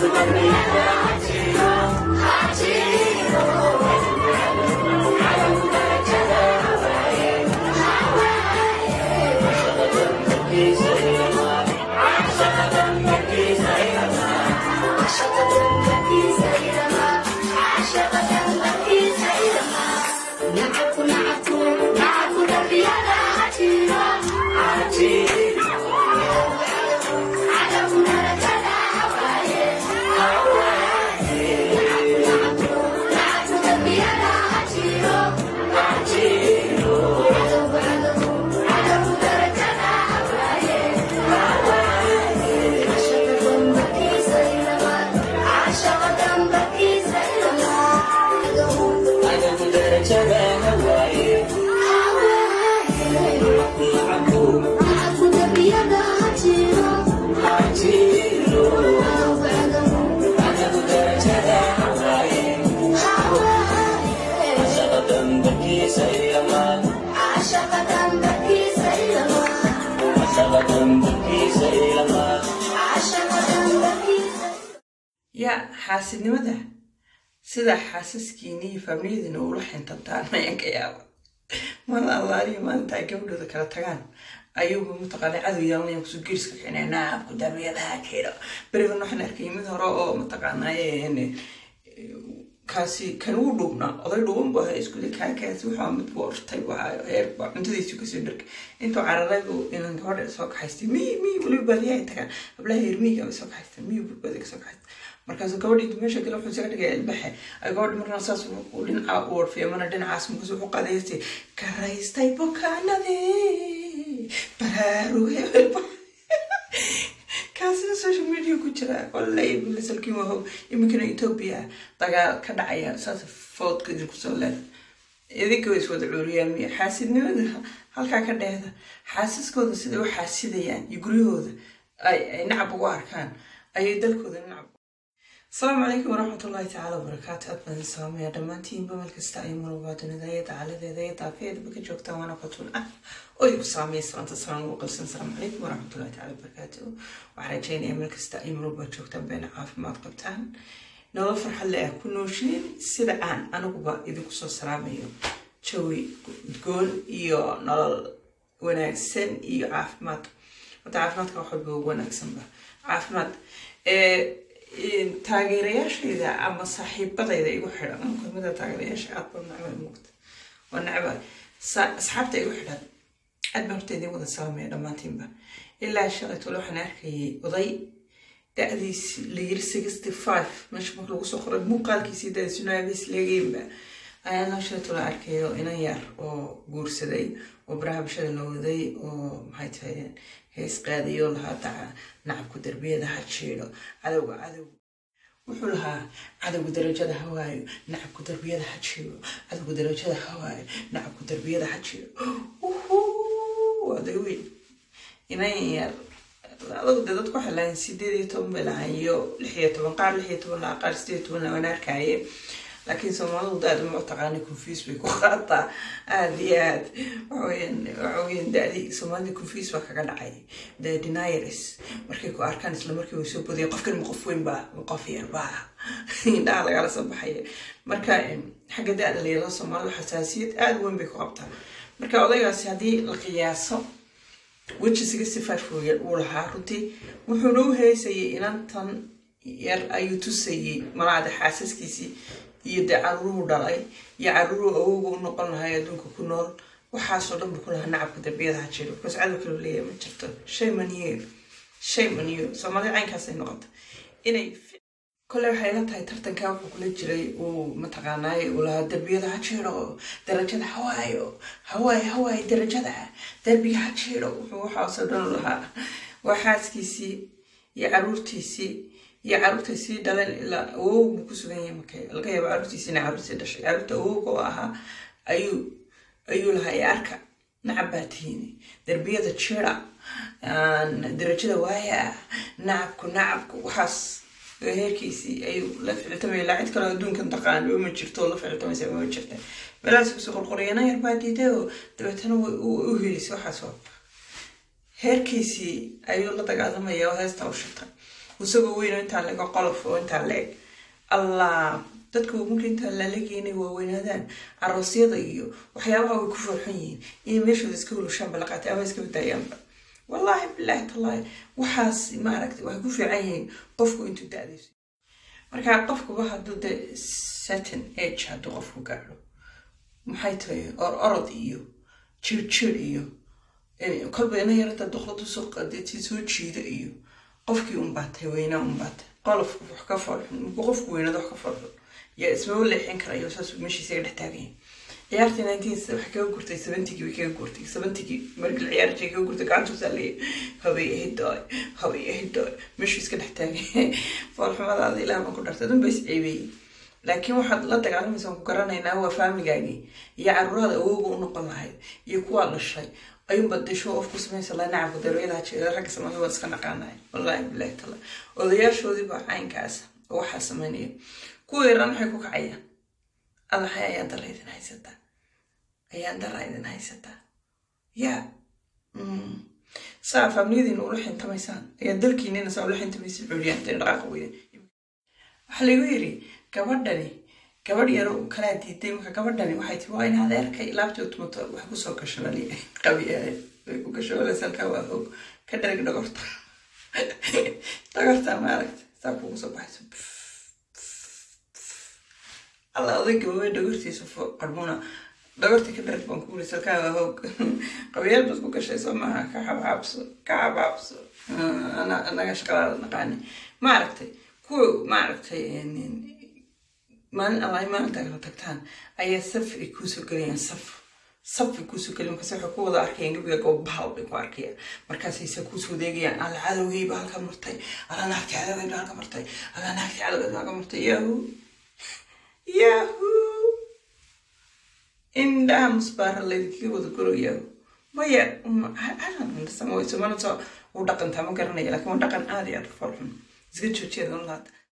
yaa xaasidnimada sida xaasaskiini iyo faamiliyadiina ula xintantaan mayaan ka yaaba mala allaaliyo maalinta ay gabadhooda kala tagaan ayuuba mataqaana cadow yaalnaya kusoo geeriska kicina naabku darmiyadaha keeno berigan waxaan arkay mid hore oo mataqaanaaye kaasi kan uu dhuubnaa oday dhuuban bu ahaa iskule kaakaasi wuxuu mid buu ortay wahaa heer baa cuntadiisu kasoo dharkay intuu cararaybu inan gabadha soo kaxaystay miy miy weliba baadiyahay tagaan hablaha heer miyiga bay soo kaxaystaan miy burbada kasoo kaxaystay markaasuu gabadhii meesha gale wuxuu isaga dhigay ilbaxe ay gabadhi markaa saas uu dhinaca u warfiya mana dhinacaas markaas wuxuu qadaystay karaystay bukaanadii baraarugay kaasina social media ku jira wallay bilasalkii wahow iminkana etoobiya dagaal ka dhacaya saas foodka idinku soo leeda idinka way iswada cuuriyaan miya xaasidnimada halkaa ka dheeda xaasiskooda siday u xaasidayaan iyo guryahooda ay nacab ugu arkaan ayay dalkooda nacab asalaamu calaykum waraxmatullaahi tacaala wabarakaatu aad baan salaamaya dhammaantiinba meel kasta ay marwaa dunida iyo dacaladeeda iyo daafiyadaba ka joogtaan waana qotun ah oo igu saameeya salaanta salaan ugu qalsan asalaamu calaykum waraxmatullahi tacaala wabarakaatu waxaan rajeynaya meel kasta ay marwaa joogtaan bayna caafimaad qabtaan nolol farxad le ah ku nooshiin sida aan aniguba idinku soo salaamayo jawi udgoon iyo nolol wanaagsan iyo caafimaad wata caafimaadka wax walba ugu wanaagsanba caafimaad taageerayaashayda ama saaxiibadayda igu xidhan ama kulmada taageerayaasha aad baa nacba muuqda waa nacba asxaabta igu xidhan aad baan horta idin wada salaamaya dhammaantiinba ilaa shalay tole waxaan arkayay oday da-diis la yiri sixty five meesha marka lagu soo qoray muuqaalkiisii daadisunaabis leegeynba ayaan laa shalay tole arkayo inan yar oo guursaday oo baraha bulshada la waday oo maxay tahay hees qaadayo lahaa daca nacabku darbiyada ha jiidho cadowga cadow wuxuu lahaa cadowga darajada hawaayo nacabku darbiyada ha jiidho cadowga darajada hawaayo nacabku darbiyada ha jiidho aday weyn inan yar adugu de dadku waxay lahayn sideed iyo toban bay lahayn iyo lix iyo toban qaar lix iyo toban lahaa qaar sideed iyo toban lahaan arkaaye laakiin soomaalidu daada ma taqaana confuse bay ku qaataa aada iyo aad waxaweyaan dadi soomaalida confuse baa kaga dhacay the deniers markay ku arkaan isla markii way soo bodaya qofkan ma qof weyn baa ma qof yar baa indhaha lagala soo baxaya marka xagga da-da layala soomaalida xasaasiyad aada weyn bay ku qabtaa marka odaygaasi haddii la qiyaaso weji sixty five uu lahaa runtii wuxuuna u heysayay inantan yar ayuu tusayay malaada xaasaskiisii iyo dee caruuruhu dhalay iyo caruuruhu awowga u noqon lahay adduunka ku nool waxaasoo dhan buu ku lahaa nacabka darbiyadaha jiro bikaas cadow kale leeyahay ma jirto shay maniyo shay maniyo soomaalida caynkaasay noqota inay kole waxay la tahay tartankaa wuxuu kula jiray uu mataqaanaaye uu lahaa darbiyada ha jiiro darajada hawaayo hawaay hawaay darajada darbiga ha jiiro wuxuu waxaasoo dhan u lahaa waa xaaskiisii iyo caruurtiisii iyo caruurtay sii dhaleen ilaa awow buu ku sugan yahay marka laga yaabo caruurtiisina caruurtii dhashay caruurta awowga oo ahaa ayuu ayuu lahaa ee arka nacab baa tihiini darbiyada jira darajada waaya nacabku nacabku waxaas heerkiisii ayuu la ficiltamaya laa cid kaloo adduunkan taqaan ma jirto la ficiltamaysa ma jirta meelahaas kusoo qorqoriyana yar baa diiday oo dabeetana u helisay waxaas waa heerkiisii ayuu la dagaalamaya oo heesta u shitay isagoo weyn oo intaa laga qolof oo intaa la eg allah dadka marka intaa lalaga inay waaweynaadaan aroosyada iyo waxyaabaha way ku farxan yihiin inay meeshooda iska hulushaanba la qaatay ama iska badaayaanba wallaahi bilaahi tallaahi waxaas maaragtay waxay ku fiican yihiin qofku intuu da-dayso marka qofkuba hadduu de certain age hadduu qofku gaadho maxay tahay or orod iyo jirjir iyo kolba ina yarata duqladu soo qadeetii soo jiida iyo qofkii unbaatay weynaa unbaatay qolofku wax ka farxun markuu qofku weynada wax ka farxun yaa ismaba leexin karayo saas meeshiisa ga dhex taagayin ciyaartii nineteens waxay kaga gurtay seventigii bay kaga gurtay seventigii markii la ciyaarjay kaga gurtay gacantuusaa leeyahay habay ahidooy habay ahidooy meeshuu iska dhex taagay foolxumadaada ilaah baan ku dhartay dun ba is ceebeeyey laakiin waxaad la dagaalamaysaa ku garanaynaa waa faamigaagii iyo caruurada awooga u noqon lahayd iyo kuwaa dhashay ayuunba de show off ku samaysa la nacabka daroyadaha jeeda ragga samada waa iska naqaanaya wallaahi bilahi tala odayaashoodii baa caynkaas oo waxaa samaynaya kuwa yaran waxay ku kacayaan adahay ayaan dara idin haysataa ayaan dara idin haysataa yaa saa faamiliyadiina ula xintamaysaan ayaa dalkiinina saa ula xintamaysa culiyaanteen dhaqaaqa weyne waxaa lagu yiri gabadhani gabadh yaro kalaa diiday marka gabadhani waxay tii waa in adeerkay laabtii tumato wax kusoo gashabali qabi ahayd way ku gashabalaysa halkaa waa hoog ka dharag dhagorta dhagorta maaragta saa kugu soo baxayso alla oday gabawey dhagortiisa fo qarmuna dhagortii ka dharag baan kugulaysa halkaa waa hoog qabiyaal baad ku gashay soo maaha ka xabxaabso ka xabxaabso anaga shaqalaada naqaani maaragtay kuwa maaragtay maalin allaay maalintaa kala tagtaan ayaa saf ay kuusoo gelayaan saf saf ay kuusoo gelayan markaas waxay ku wada arkayaan gabiga gobobahal bay ku arkayaan markaasay se kuusoo deegayaan alla cadowgeyba halka martay alla naagti cadowgeyba halka martay alla naagti cadowgeyba halka martay yahu yahu indhaha musbaara laydinkaga wada goro yahu maya alansamawayso mana soo u dhaqantaa ma garanaya laakiin waa dhaqan aada iyo aada u farxun iska joojeeda nolaada